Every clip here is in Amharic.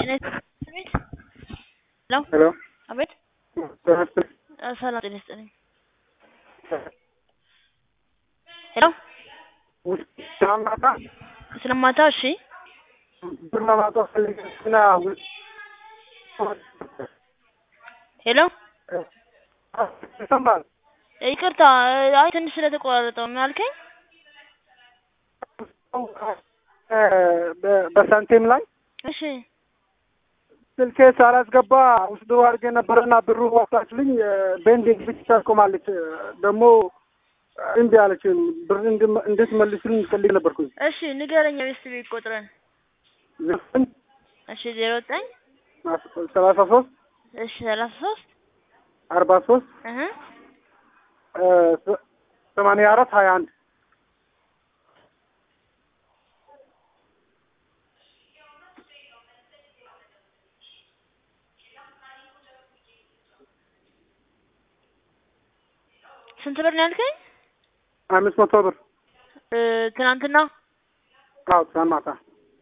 ቤት ሄሎ ሄሎ አቤት ተነስተ እ ሰላም ጤና ይስጥልኝ ሄሎ ስለማታ ስለማታ እሺ ብር ለማውጣት ፈልጌና ሄሎ ይሰማል። ይቅርታ አይ ትንሽ ስለተቆራረጠው ምን አልከኝ በ- በሳንቲም ላይ እሺ ስልኬ ሳላስገባ ውስጥ አድርጌ ነበረና ብሩ ወጣችልኝ። ቤንዲንግ ብቻ ታቆማለች። ደግሞ እምቢ አለች። ብር እንድመ- እንድትመልስልኝ ፈልግ ነበርኩኝ። እሺ ንገረኝ ቤስት ቤት ቁጥርን ዘጠኝ እሺ ዜሮ ዘጠኝ ሰላሳ ሶስት እሺ ሰላሳ ሶስት አርባ ሶስት እህ ሰማንያ አራት ሀያ አንድ ስንት ብር ነው ያልከኝ አምስት መቶ ብር እ ትናንትና አዎ ትናንት ማታ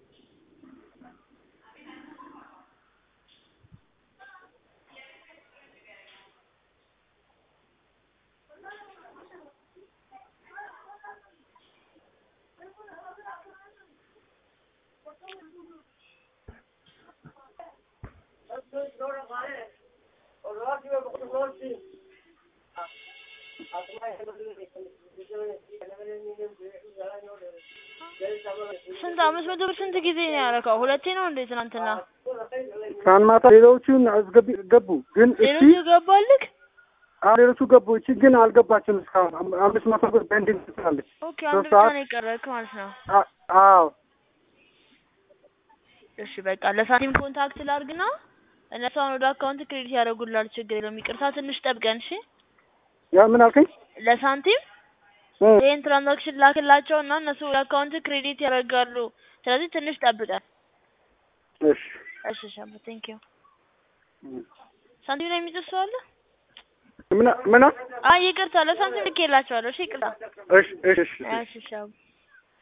ስንት አምስት መቶ ብር ስንት ጊዜ ነው ያደረከው? ሁለቴ ነው እንዴ ትናንትና? ትናንት ማታ ሌሎቹን አስገቢ ገቡ ግን እቺ ሌሎቹ ገባልክ? አዎ ሌሎቹ ገቡ። እቺ ግን አልገባችም እስካሁን አም- አምስት መቶ ብር ቤንዲንግ ትላለች። ኦኬ አንድ ሶስት ብቻ ሰዓት ነው የቀረክ ማለት ነው። አ- አዎ እሺ በቃ ለሳንቲም ኮንታክት ላድርግና እነሱ አሁን ወደ አካውንት ክሬዲት ያደርጉላል። ችግር የለውም። ይቅርታ ትንሽ ጠብቀን እሺ። ያ ምን አልከኝ? ለሳንቲም እ ይህን ትራንዛክሽን ላክላቸው እና እነሱ ወደ አካውንት ክሬዲት ያደርጋሉ። ስለዚህ ትንሽ ጠብቀን። እሺ እሺ ሻባ ቴንክ ዩ። ሳንቲም ላይ የሚጽፍ ሰው አለ? ምን ምን አይ ይቅርታ ለሳንቲም ልኬላቸዋለሁ። እሺ ይቅርታ። እሺ እሺ እሺ እሺ ሻባ